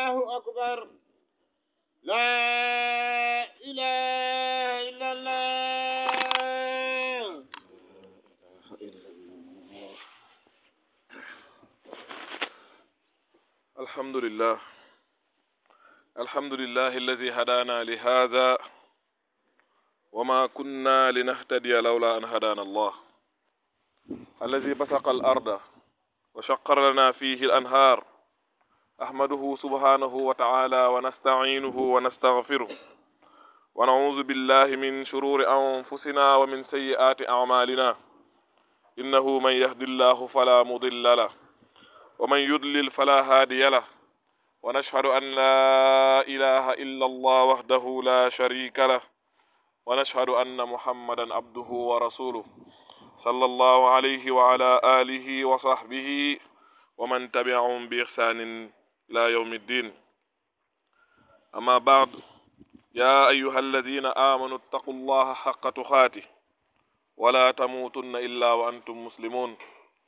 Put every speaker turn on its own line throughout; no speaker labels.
الله أكبر لا إله إلا الله
الحمد لله الحمد لله الذي هدانا لهذا وما كنا لنهتدي لولا أن هدانا الله الذي بسق الأرض وشقر لنا فيه الأنهار أحمده سبحانه وتعالى ونستعينه ونستغفره ونعوذ بالله من شرور أنفسنا ومن سيئات أعمالنا إنه من يهد الله فلا مضل له ومن يضلل فلا هادي له ونشهد أن لا إله إلا الله وحده لا شريك له ونشهد أن محمدا عبده ورسوله صلى الله عليه وعلى آله وصحبه ومن تبعهم بإحسان إلى يوم الدين أما بعد يا أيها الذين آمنوا اتقوا الله حق تقاته ولا تموتن إلا وأنتم مسلمون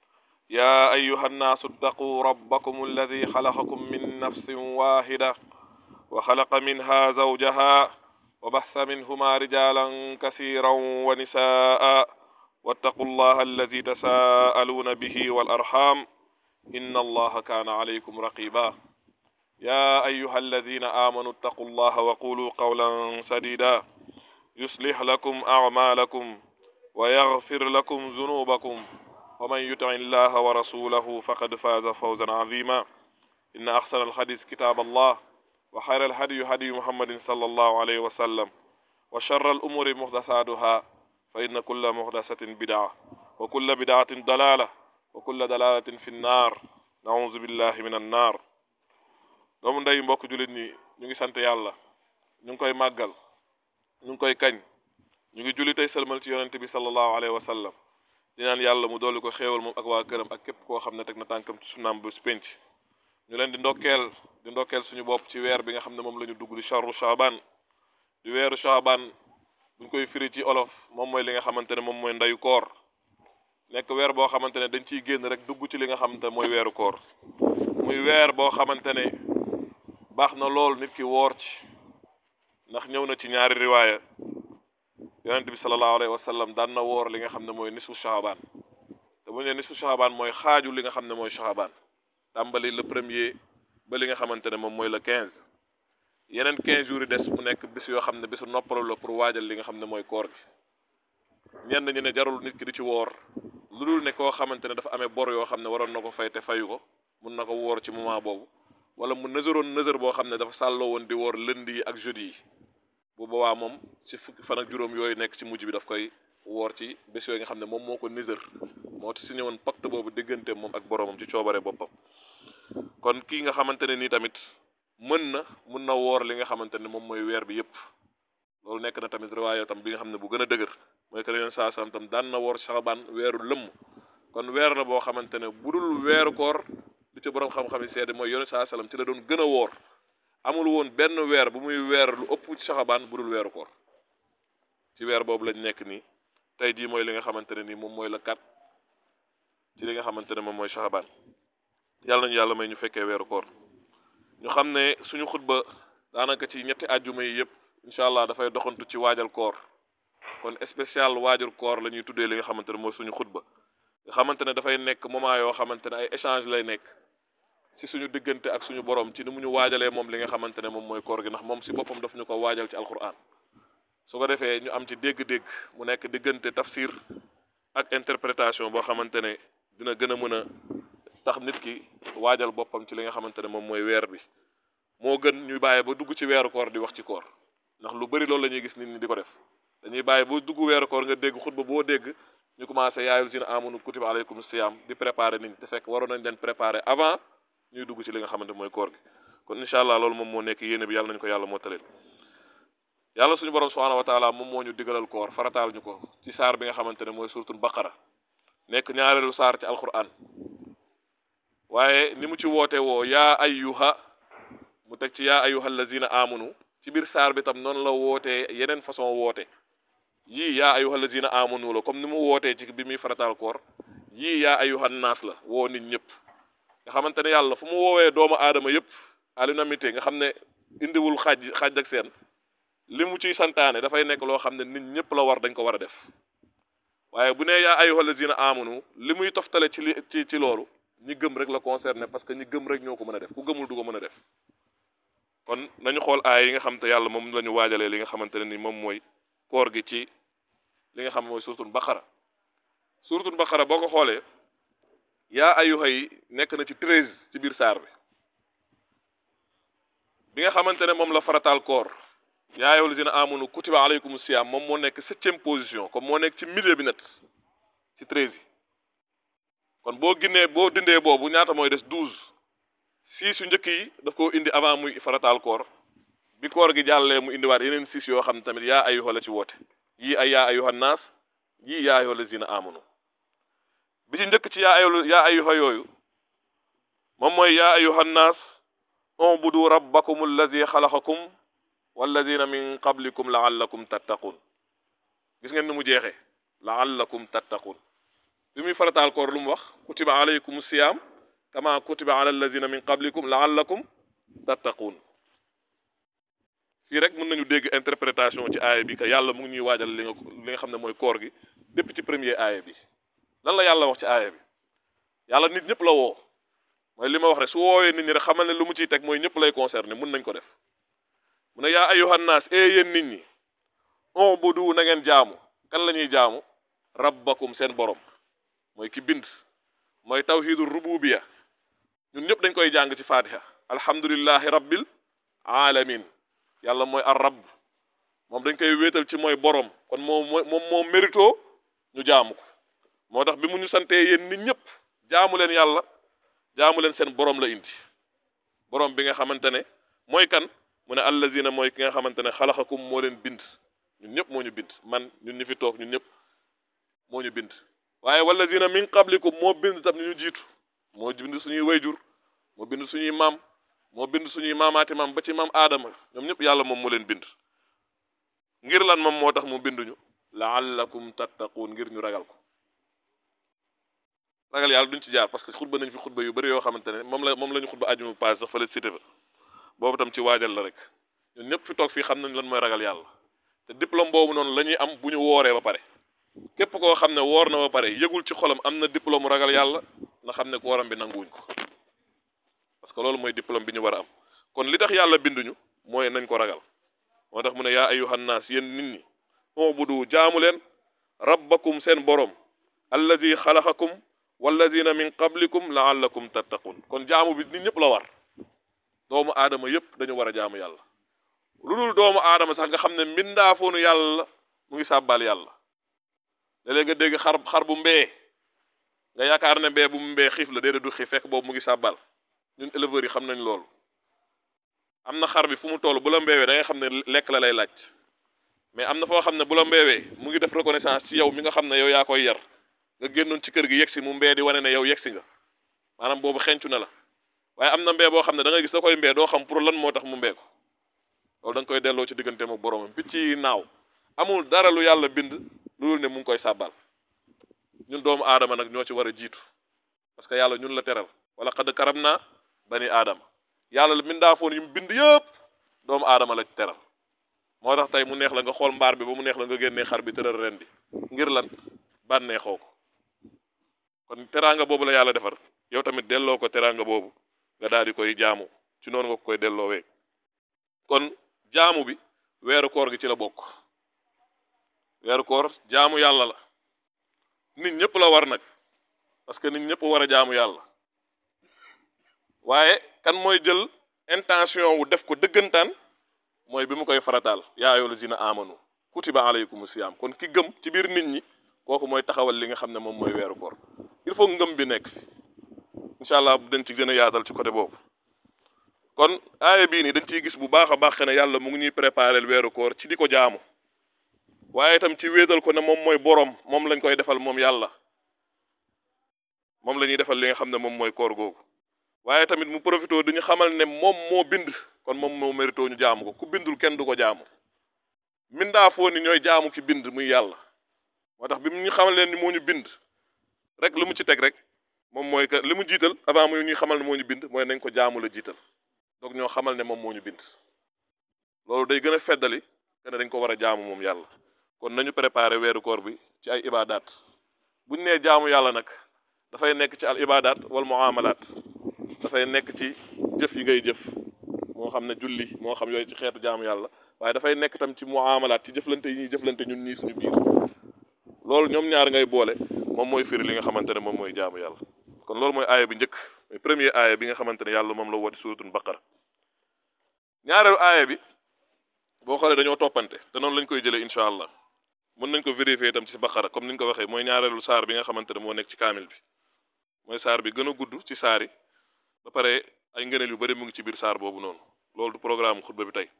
يا أيها الناس اتقوا ربكم الذي خلقكم من نفس واحدة وخلق منها زوجها وبث منهما رجالا كثيرا ونساء واتقوا الله الذي تساءلون به والأرحام إن الله كان عليكم رقيبا يا أيها الذين آمنوا اتقوا الله وقولوا قولا سديدا يصلح لكم أعمالكم ويغفر لكم ذنوبكم ومن يطع الله ورسوله فقد فاز فوزا عظيما إن أحسن الحديث كتاب الله وخير الهدي هدي محمد صلى الله عليه وسلم وشر الأمور محدثاتها فإن كل محدثة بدعة وكل بدعة ضلالة وكل ضلالة في النار نعوذ بالله من النار doomu ndey mbokk jullit ñi ñu ngi sant yàlla ñu ngi koy màggal ñu ngi koy kañ ñu ngi julli tey sëlmal ci yonente bi sallallahu alayhi wa sallam di naan yàlla mu dolli ko xéewal moom ak waa këram ak képp koo xam ne teg na tànkam ci sunnaam bu penc ñu leen di ndokkeel di ndokkeel suñu bopp ci weer bi nga xam ne moom la ñu dugg di charru shaaban di weeru shaaban buñ koy firi ci olof moom mooy li nga xamante ne moom mooy ndeyu koor nekk weer boo xamante ne dañ ciy génn rek dugg ci li nga xamante ne mooy weeru koor muy weer boo xamante ne baax na lool nit ki woor ci ndax ñëw na ci ñaari riwaaya yonente bi sallallahu alayhi wa sallam daan na woor li nga xam ne mooy nisfu shahaban te bu ñu nee nisfu shahaban mooy xaaju li nga xam ne mooy shahaban tàmbali le premier ba li nga xamante ne moom mooy le quinze yeneen quinze jours yi des mu nekk bis yoo xam ne bisu noppalu la pour waajal li nga xam ne mooy koor gi ñenn ñi ne jarul nit ki di ci woor lu dul ne koo xamante ne dafa amee bor yoo xam ne waroon na ko fay te fayu ko mun na ko woor ci moment boobu wala mu nësëroon nësër boo xam ne dafa sàlloo woon di woor lundi yi ak jeudi yi bu boobaa moom ci fukki fan ak juróom yooyu nekk ci mujj bi daf koy woor ci bés yooyu nga xam ne moom moo ko nisër moo ci signé woon pacte boobu diggante moom ak boroomam ci coobare boppam kon kii nga xamante ne nii tamit mën na mun na woor li nga xamante ne moom mooy weer bi yépp loolu nekk na tamit riwaaya tam bi nga xam ne bu gën a dëgër mooy que leen saa sam tam daan na woor saxabaan weeru lëmm kon weer la boo xamante ne bu dul weeru koor li ci borom xam-xam yi seede mooy yone saa salam ci la doon gën a woor amul woon benn weer bu muy weer lu ëpp ci saxabaan bu dul weeru koor ci weer boobu lañ nekk nii tey jii mooy li nga xamante ne nii moom mooy la kat ci li nga xamante ne moom mooy saxabaan yàlla nañu yàlla may ñu fekkee weeru koor ñu xam ne suñu xutba daanaka ci ñetti àjjuma yi yëpp incha allah dafay doxantu ci waajal koor kon spécial waajal koor la ñuy tuddee li nga xamante ne mooy suñu xutba nga xamante ne dafay nekk moment yoo xamante ne ay échange lay nekk si suñu diggante ak suñu borom ci ni mu ñu waajalee moom li nga xamante ne moom mooy koor gi ndax moom si boppam daf ñu ko waajal ci alquran su ko defee ñu am ci dégg-dégg mu nekk diggante tafsir ak interprétation boo xamante ne dina gën a mën a tax nit ki waajal boppam ci li nga xamante ne moom mooy weer bi moo gën ñuy bàyyi ba dugg ci weeru koor di wax ci koor ndax lu bari loolu la ñuy gis nit ñi di ko def dañuy bàyyi ba dugg weeru koor nga dégg xutba boo dégg ñu commencé yaayul si ne amunu kutiba aleykum siyam di préparer nit ñi te fekk waroon nañ leen préparer avant ñuy dugg ci li nga xamante mooy koor gi kon incha allah loolu moom moo nekk yéene bi yàlla nañu ko yàlla moo taleel yàlla suñu borom subhanahu wa taala moom moo ñu digalal koor farataal ñu ko ci saar bi nga xamante ne mooy suratul baqara nekk ñaareelu saar ci alquran waaye ni mu ci woote woo yaa ayyuha mu teg ci yaa ayyuha allazina amanu ci biir saar bi tam noonu la wootee yeneen façon woote yii yaa ayyuha allazina amanu la comme ni mu wootee ci bi muy farataal koor yii yaa ayyuhan naas la woo nit ñëpp nga xamante ne yàlla fu mu woowee doomu aadama yëpp à l'unanimité nga xam ne indiwul xaaj xaaj ak seen li mu ciy santaane dafay nekk loo xam ne nit ñëpp la war dañ ko war a def waaye bu nee yaa ayyuhal lazina amanu li muy toftale ci li ci ci loolu ñi gëm rek la concerné parce que ñi gëm rek ñoo ko mën a def ku gëmul du ko mën a def kon nañu xool aay yi nga xam te yàlla moom la ñu waajalee li nga xamante ne ni moom mooy koor gi ci li nga xam mooy suratul baqara suratul baqara boo ko xoolee yaa ayyuha yi nekk na ci treize ci biir saar bi bi nga xamante ne moom la farataal koor yaa ayyuhal lazina amanu kutiba alaykum siyam moom moo nekk septième position comme moo nekk ci milieu bi net ci treize yi kon boo ginnee boo dindee boobu ñaata mooy des douze six yu njëkk yi daf koo indi avant muy farataal koor bi koor gi jàllee mu indiwaat yeneen six yoo xam ne tamit yaa ayyuha la ci woote yii ay yaa ayyuha naas yii yaa ayyuha lazina amanu bi ci njëkk ci yaa ayyuha yaa ayyuha yooyu moom mooy yaa ayyuha naas ubudu rabbakum allazi xalaqakum wallazina min qablikum laallakum tattaqun gis ngeen ni mu jeexee laallakum tattaqun bi muy farataal koor lu mu wax kutiba alaykum siyaam kama kutiba ala allazina min qablikum laallakum tattaqun fii rek mën nañu dégg interprétation ci aaya bi que yàlla mu ngi ñuy waajal li nga li nga xam ne mooy koor gi depuis ci premier aaya bi lan la yàlla wax ci aaya bi yàlla nit ñëpp la woo mooy li ma wax rek su woowee nit ñi rek xamal ne lu mu ciy teg mooy ñëpp lay concerné mun nañ ko def mu ne yaa ayyuhan naas ee yéen nit ñi ubudu na ngeen jaamu kan la ñuy jaamu rabbakum seen borom mooy ki bind mooy tawhidu rububiya ñun ñëpp dañ koy jàng ci fatiha alhamdulillahi rabbil alamin yàlla mooy ar rabb moom dañ koy wéetal ci mooy borom kon moom moom moo mérito ñu jaamu ko moo tax bi mu ñu santee yéen nit ñëpp jaamu leen yàlla jaamu leen seen borom la indi borom bi nga xamante ne mooy kan mu ne allazina mooy ki nga xamante ne xalaxakum moo leen bind ñun ñëpp moo ñu bind man ñun ñu fi toog ñun ñëpp moo ñu bind waaye wallazina min qablikum moo bind tam ni ñu jiitu moo bind suñuy wayjur moo bind suñuy maam moo bind suñuy maamaati maam ba ci maam aadama ñoom ñëpp yàlla moom moo leen bind ngir lan moom moo tax mu binduñu laallakum tattaquun ngir ñu ragal ko ragal yàlla duñ ci jaar parce que xutba nañ fi xutba yu bëri yoo xamante ne moom la moom la ñu xutba ajuma paase sax fële cité fa boobu tam ci waajal la rek ñun ñëpp fi toog fii xam nañ lan mooy ragal yàlla te diplôme boobu noonu la ñuy am bu ñu wooree ba pare képp koo xam ne woor na ba pare yëgul ci xolam am na diplôme ragal yàlla na xam ne kooram bi nanguwuñ ko parce que loolu mooy diplôme bi ñu war a am kon li tax yàlla binduñu mooy nañ ko ragal moo tax mu ne yaa ayyuhan naas yéen nit ñi ubudu jaamu leen rabbakum seen borom allazi xalaxakum wallazina min qablikum laallakum tattaqun kon jaamu bi nit ñëpp la war doomu aadama yëpp dañu war a jaamu yàlla lu dul doomu aadama sax nga xam ne mbindaafoonu yàlla mu ngi sàbbal yàlla léeg-léeg nga dégg xar xar bu mbee nga yaakaar ne mbee bu mu mbee xiif la déedéet du xiif fekk boobu mu ngi sàbbal ñun éleveurs yi xam nañ loolu am na xar bi fu mu toll bu la mbeewee da nga xam ne lekk la lay laaj mais am na foo xam ne bu la mbeewee mu ngi def reconnaissance ci yow mi nga xam ne yow yaa koy yar nga génnoon ci kër gi yegsi mu mbee di wane ne yow yegsi nga maanaam boobu xencu na la waaye am na mbee boo xam ne da nga gis da koy mbee doo xam pour lan moo tax mu mbee ko loolu da nga koy delloo ci diggante mu boromam picc yi naaw amul dara lu yàlla bind loolu ne mu ngi koy sàbbal ñun doomu aadama nag ñoo ci war a jiitu parce que yàlla ñun la teral wala xad karam naa bani aadama yàlla la mindaafoon yi mu bind yëpp doomu aadama la ci teral moo tax tey mu neex la nga xool mbaar bi ba mu neex la nga génnee xar bi tëral ren bi ngir lan bànneexoo ko kon teraanga boobu la yàlla defar yow tamit delloo ko teraanga boobu nga daal di koy jaamu ci noonu nga ko koy delloowee kon jaamu bi weeru koor gi ci la bokk weeru koor jaamu yàlla la nit ñëpp la war nag parce que nit ñëpp war a jaamu yàlla waaye kan mooy jël intention wu def ko dëggantaan mooy bi mu koy farataal yaa ayyuhal lazina amanu kutiba alaykumu siyaam kon ki gëm ci biir nit ñi kooku mooy taxawal li nga xam ne moom mooy weeru koor il faut ngëm bi nekk fi incha allah dañ ci gën a yaatal ci côté boobu kon aaya bii nii dañ ciy gis bu baax a baax ne yàlla mu ngi ñuy préparer weeru koor ci di ko jaamu waaye itam ci wéetal ko ne moom mooy boroom moom lañ koy defal moom yàlla moom la ñuy defal li nga xam ne moom mooy koor googu waaye tamit mu profité dañu xamal ne moom moo bind kon moom moo mérito ñu jaamu ko ku bindul kenn du ko jaamu mindaa foo ni ñooy jaamu ki bind muy yàlla moo tax bi mu ñu xamal leen ni moo ñu bind rek li mu ci teg rek moom mooy que li mu jiital avant mu ñuy xamal ne moo ñu bind mooy nañ ko jaamu la jiital donc ñoo xamal ne moom moo ñu bind loolu day gën a feddali que ne dañ ko war a jaamu moom yàlla kon nañu préparer weeru koor bi ci ay ibadat buñ nee jaamu yàlla nag dafay nekk ci al ibadat wal muamalat dafay nekk ci jëf yi ngay jëf moo xam ne julli moo xam yooyu ci xeetu jaamu yàlla waaye dafay nekk tam ci muamalat ci jëflante yi ñuy jëflante ñun ñii suñu biir loolu ñoom ñaar ngay boole moom mooy firi li nga xamante ne moom mooy jaamu yàlla kon loolu mooy aaya bi njëkk mooy premier aaya bi nga xamante ne yàlla moom la woote suratul baqara ñaareelu aaya bi boo xoolee dañoo toppante te noonu lañ koy jëlee incha allah mën nañ ko vérifier itam ci baqara comme niñ ko waxee mooy ñaareelu saar bi nga xamante ne moo nekk ci kaamil bi mooy saar bi gën a gudd ci saar yi ba pare ay ngëneel yu bari mu ngi ci biir saar boobu noonu loolu du programme xutba bi tey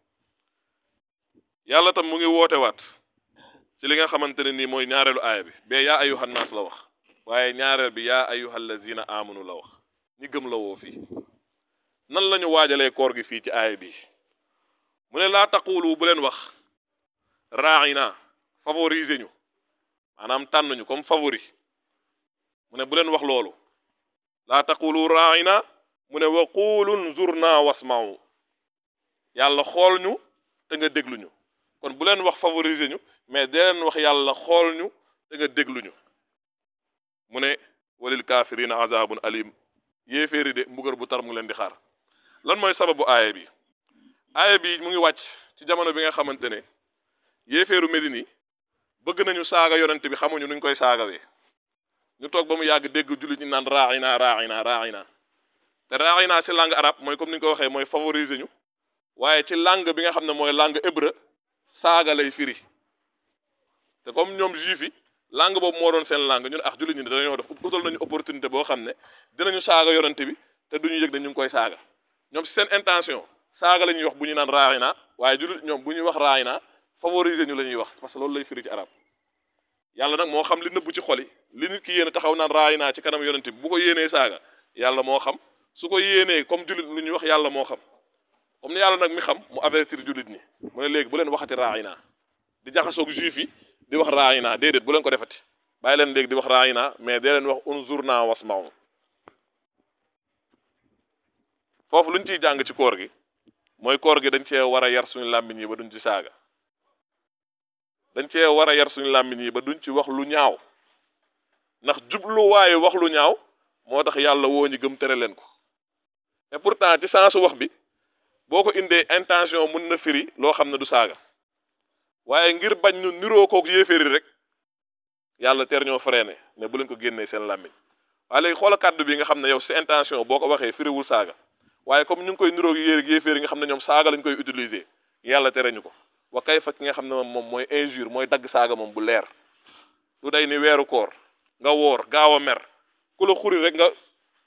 yàlla tam mu ngi woote waat ci li nga xamante ne nii mooy ñaareelu aaya bi bee yaa ayyuhan naas la wax waaye ñaareel bi yaa ayyuhal lazina amanu la wax ñi gëm la woo fii nan la ñu waajalee koor gi fii ci aaya bi mu ne laa taqulu bu leen wax raina favoriser ñu maanaam tànn ñu comme favori mu ne bu leen wax loolu laa taqulu raina mu ne wa qulu nzurna wasma'u yàlla xool ñu te nga déglu ñu kon bu leen wax favoriser ñu mais dee leen wax yàlla xool ñu te nga déglu ñu mu ne walil kaafirina azabun alim yéeféeri de mbugal bu tar mu ngi leen di xaar lan mooy sababu aaya bi aaya bi mu ngi wàcc ci jamono bi nga xamante ne yéeféeru Médine yi bëgg nañu saaga yonent bi xamuñu nuñ koy saagawee ñu toog ba mu yàgg dégg jullit ñi naan raaxina raaxina raaxina te raaxina si langue arabe mooy comme ni ñu ko waxee mooy favoriser ñu waaye ci langue bi nga xam ne mooy langue hébreu saaga lay firi te comme ñoom juif yi langue boobu moo doon seen langue ñun ak jullit ñi dañoo def utal nañu opportunité boo xam ne dinañu saaga yonent bi te duñu yëg ne ñu ngi koy saaga ñoom si seen intention saaga la ñuy wax bu ñu naan raaxina waaye jullit ñoom bu ñuy wax raayina favoriser ñu la ñuy wax parce que loolu lay firi ci arab yàlla nag moo xam li nëbbu ci xol yi li nit ki yéene taxaw naan raayina ci kanam yonent bi bu ko yéenee saaga yàlla moo xam su ko yéenee comme jullit lu ñuy wax yàlla moo xam comme ni yàlla nag mi xam mu avertir jullit ñi mu ne léegi bu leen waxati raayina di jaxasoog juif yi di wax raayina déedéet bu leen ko defati bàyyi leen léegi di wax raayina mais dee leen wax unzurna wasma'u foofu lu ñu ciy jàng ci koor gi mooy koor gi dañ cee war a yar suñu làmmiñ yi ba duñ ci saaga dañ cee war a yar suñu làmmiñ yi ba duñ ci wax lu ñaaw ndax jubluwaayu wax lu ñaaw moo tax yàlla woo ñi gëm tere leen ko et pourtant ci sensu wax bi boo ko indee intention mun na firi loo xam ne du saaga waaye ngir bañ ñu niroo kook yéeféeri rek yàlla teer ñoo freiné ne bu leen ko génnee seen làmmiñ waaye léegi xoola kàddu bi nga xam ne yow si intention boo ko waxee firiwul saaga waaye comme ñu ngi koy niroo yéer yéeféeri nga xam ne ñoom saaga lañ koy utiliser yàlla tere ñu ko wa kay fa ki nga xam ne moom mooy injure mooy dagg saaga moom bu leer lu day ni weeru koor nga woor gaaw a mer ku la xuri rek nga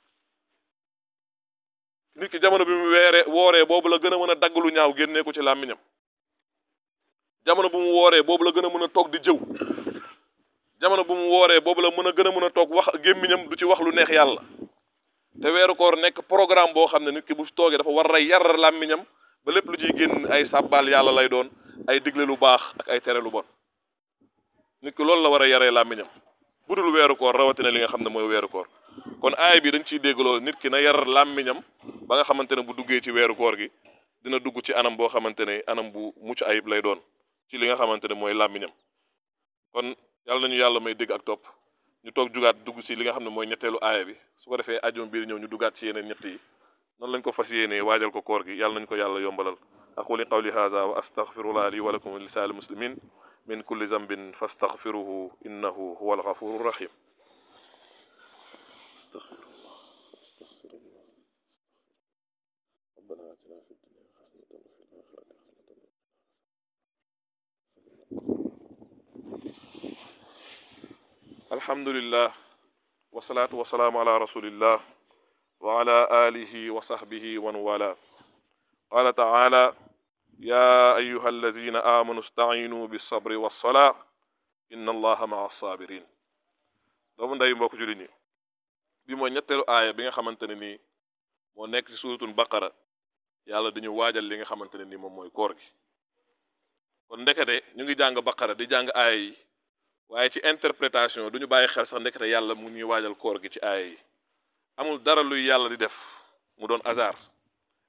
nit ki jamono bi mu weeree wooree boobu la gën a mën a dagg lu ñaaw génnee ko ci làmmiñam jamono bu mu wooree boobu la gën a mën a toog di jëw jamono bu mu wooree boobu la mën a gën a mën a toog wax gémmiñam du ci wax lu neex yàlla te weeru koor nekk programme boo xam ne nit ki bu toogee dafa war a yar làmmiñam ba lépp lu ciy génn ay sàbbaal yàlla lay doon ay digle lu baax ak ay tere lu bon nit ki loolu la war a yaree làmmiñam bu dul weeru koor rawatina li nga xam ne mooy weeru koor kon aay bi dañ ciy dégg loolu nit ki na yar làmmiñam ba nga xamante ne bu duggee ci weeru koor gi dina dugg ci anam boo xamante ne anam bu mucc ayib lay doon ci li nga xamante ne mooy làmmiñam kon yàlla nañu yàlla may dégg ak topp ñu toog jugaat dugg ci li nga xam ne mooy ñetteelu aaya bi su ko defee ajum biir ñëw ñu dugaat ci yeneen ñett yi noonu lañ ko fas yéenee waajal ko koor gi yàlla nañu ko yàlla yombalal aquli qawli hadha wa astaghfirullah li wa lakum wa li lisaa'il muslimin min kulli zambin fastaghfiruhu innahu huwa alghafuru rahim astaghfirullah astaghfirullah ربنا آتنا في الدنيا حسنة وفي الآخرة حسنة الحمد لله والصلاة والسلام على رسول الله وعلى آله وصحبه ومن والاه قال تعالى يا أيها الذين آمنوا استعينوا بالصبر والصلاة إن الله مع الصابرين doomu nday mbokk julli ñi bi mooy ñetteelu aaya bi nga xamante ne nii moo nekk ci suuratul baqara yàlla dañu waajal li nga xamante ne nii moom mooy koor gi kon ndekete ñu ngi jàng baqara di jàng aaya yi waaye ci interprétation duñu bàyyi xel sax ndekete yàlla mu ñuy waajal koor gi ci aaya yi amul dara luy yàlla di def mu doon hasard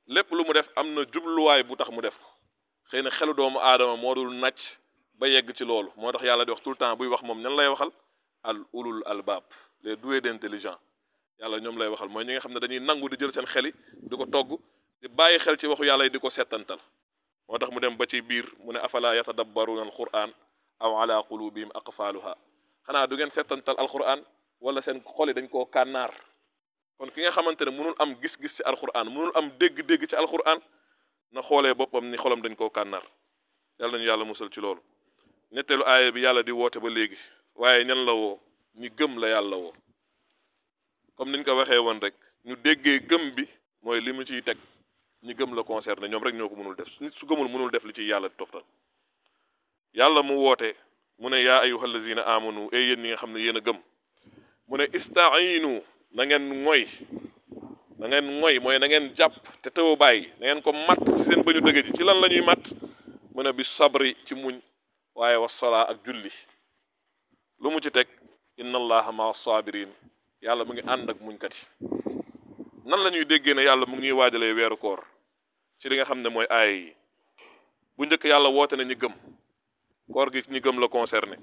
lépp lu mu def am na jubluwaay bu tax mu def ko xëy na xelu doomu aadama moo dul nàcc ba yegg ci loolu moo tax yàlla di wax tout le temps buy wax moom ñan lay waxal al ulul albab les doués d'intelligence yàlla ñoom lay waxal mooy ñi nga xam ne dañuy nangu di jël seen xeli di ko togg di bàyyi xel ci waxu yàlla yi di ko settantal moo tax mu dem ba ci biir mu ne afala yatadabbaruna alquran aw ala qulubihim aqfaluha xanaa du ngeen settantal alquran wala seen xoli dañ koo kànnaar kon ki nga xamante ne mënul am gis-gis ci alquran mënul am dégg-dégg ci alquran na xoolee boppam ni xolam dañ koo kànnaar yàlla nañu yàlla musal ci loolu ñetteelu aaya bi yàlla di woote ba léegi waaye ñan la woo ñi gëm la yàlla woo comme niñ ko waxee woon rek ñu déggee gëm bi mooy li mu ciy teg ñi gëm la concerné ñoom rek ñoo ko mënul def nit su gëmul mënul def li ci yàlla di toftal yàlla mu woote mu ne yaa ayuha allazina amanu ay yéen ñi nga xam ne yéen a gëm mu ne istainu na ngeen ngoy na ngeen ngoy mooy na ngeen jàpp te tëw bàyyi na ngeen ko matt ci seen bañu dëgg ji ci lan la ñuy matt mu ne bi sabri ci muñ waaye wa solaa ak julli lu mu ci teg inna allaha maa sabirin yàlla mu ngi ànd ak muñkat yi nan la ñuy déggee ne yàlla mu ngi ñuy waajalee weeru koor ci li nga xam ne mooy aaya yi bu njëkk yàlla woote na ñi gëm koor gi ñi gëm la concerné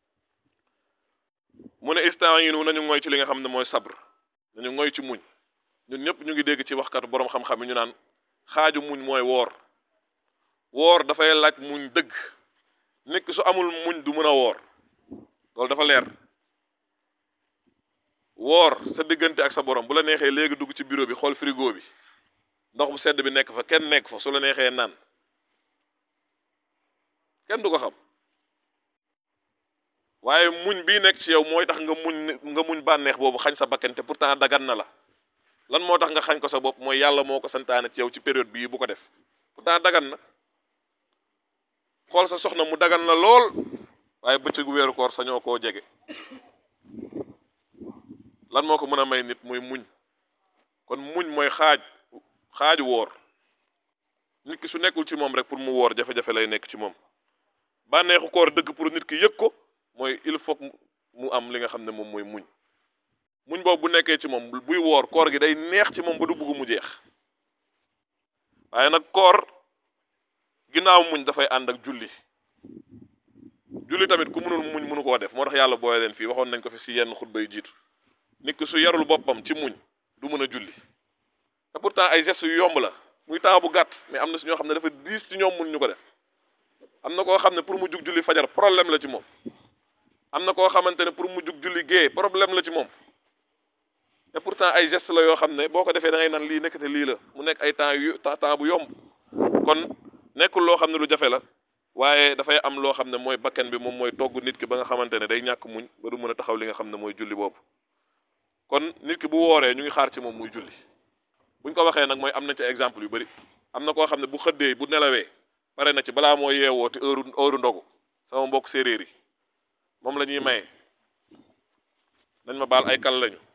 mu ne istaayinu nañu ngoy ci li nga xam ne mooy sabr nañu ngoy ci muñ ñun ñëpp ñu ngi dégg ci waxkat boroom xam-xam yi ñu naan xaaju muñ mooy woor woor dafay laaj muñ dëgg nit ki su amul muñ du mën a woor loolu dafa leer woor sa diggante ak sa borom bu la neexee léegi dugg ci bureau bi xool frigo bi ndox bu sedd bi nekk fa kenn nekk fa su la neexee naan kenn du ko xam waaye muñ bii nekk ci yow mooy tax nga muñ nga muñ bànneex boobu xañ sa bakkan te pourtant dagan na la lan moo tax nga xañ ko sa bopp mooy yàlla moo ko santaane ci yow ci période bii bu ko def pourtant dagan na xool sa soxna mu dagan la lool waaye bëccëgu weeru koor sañoo koo jege lan moo ko mën a may nit muy muñ kon muñ mooy xaaj xaaju woor nit ki su nekkul ci moom rek pour mu woor jafe-jafe lay nekk ci moom bànneexu koor dëgg pour nit ki yëg ko mooy il faut mu am li nga xam ne moom mooy muñ muñ boobu bu nekkee ci moom buy woor koor gi day neex ci moom ba du bugg mu jeex waaye nag koor ginnaaw muñ dafay ànd ak julli julli tamit ku mënul muñ mënu koo def moo tax yàlla booye leen fii waxoon nañ ko fi si yenn xutba yu jiitu nit ki su yarul boppam ci muñ du mën a julli te pourtant ay gestes yu yomb la muy temps bu gàtt mais am na si ñoo xam ne dafa diis ci ñoom mun ñu ko def am na koo xam ne pour mu jug julli fajar problème la ci moom am na koo xamante ne pour mu jug julli gée problème la ci moom te pourtant ay gestes la yoo xam ne boo ko defee da ngay naan lii nekkate lii la mu nekk ay temps yu temps bu yomb kon nekkul loo xam ne lu jafe la waaye dafay am loo xam ne mooy bakken bi moom mooy togg nit ki ba nga xamante ne day ñàkk muñ ba du mën a taxaw li nga xam ne mooy julli boobu kon nit ki bu wooree ñu ngi xaar ci moom muy julli buñ ko waxee nag mooy am na ci exemple yu bari am na koo xam ne bu xëddee bu nelawee pare na ci balaa moo yeewoo te heure heure ndogu sama mbokk séeréer yi moom la ñuy maye dañ ma baal ay kal lañu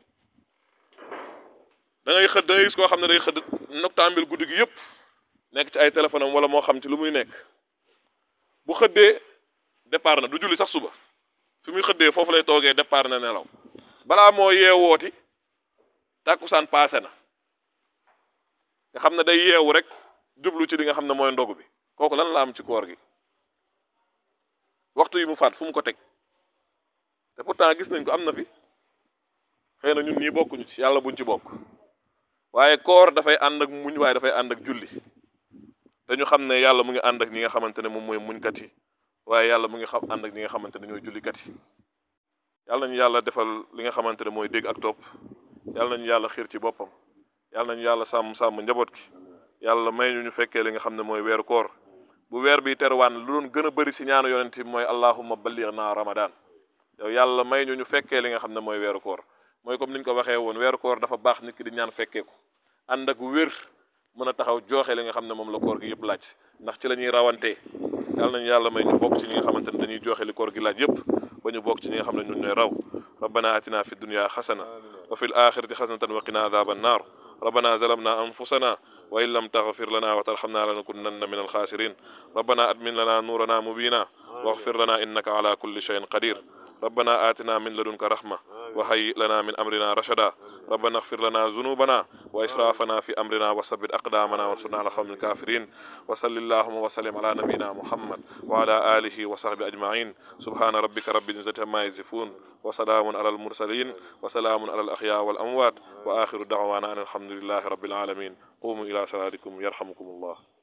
da ngay xëdd da ngay gis koo xam ne day xëdd noctambule guddi gi yëpp nekk ci ay téléphone am wala moo xam ci lu muy nekk bu xëddee départ na du julli sax suba fi muy xëddee foofu lay toogee départ na nelaw balaa moo yeewooti tàkkusaan paase na nga xam ne day yeewu rek jublu ci li nga xam ne mooy ndogu bi kooku lan la am ci koor gi waxtu yi mu faat fu mu ko teg te pourtant gis nañ ko am na fi xëy na ñun ñii bokkuñu ci yàlla buñ ci bokk waaye koor dafay ànd ak muñ waaye dafay ànd ak julli te ñu xam ne yàlla mu ngi ànd ak ñi nga xamante ne moom mooy muñkat yi waaye yàlla mu ngi xam ànd ak ñi nga xamante ne ñooy jullikat yi yàlla nañu yàlla defal li nga xamante ne mooy dégg ak topp yàlla nañu yàlla xiir ci boppam yàlla nañu yàlla sàmm sàmm njaboot gi yàlla may ñu ñu fekkee li nga xam ne mooy weeru koor bu weer bi terwaan lu doon gën a bëri si ñaanu yonent bi mooy allahumma ballighna ramadan yow yàlla may ñu ñu fekkee li nga xam ne mooy weeru koor mooy comme ni ñu ko waxee woon weeru koor dafa baax nit ki di ñaan fekkee ko ànd ak wér mën a taxaw jooxe li nga xam ne moom la koor gi yëpp laaj ndax ci la ñuy rawantee yàlla nañu yàlla may ñu bokk ci ñi nga xamante ne dañuy jooxe li koor gi laaj yëpp ba ñu bokk ci ñi nga xam ne ñun ñooy raw rabbana atina fi dunya xasana wa fi l axirati xasanatan wa qina adaba annar ربنا ظلمنا أنفسنا وإن لم تغفر لنا وترحمنا لنكونن من الخاسرين ربنا أدمن لنا نورنا مبينا واغفر لنا إنك على كل شيء قدير ربنا آتنا من لدنك رحمة وهيئ لنا من أمرنا رشدا ربنا اغفر لنا ذنوبنا وإسرافنا في أمرنا وثبت أقدامنا وانصرنا على القوم الكافرين وصل اللهم وسلم على نبينا محمد وعلى آله وصحبه أجمعين سبحان ربك رب العزة عما يصفون وسلام على المرسلين وسلام على الأحياء والأموات وآخر دعوانا أن الحمد لله رب العالمين قوموا إلى صلاتكم يرحمكم الله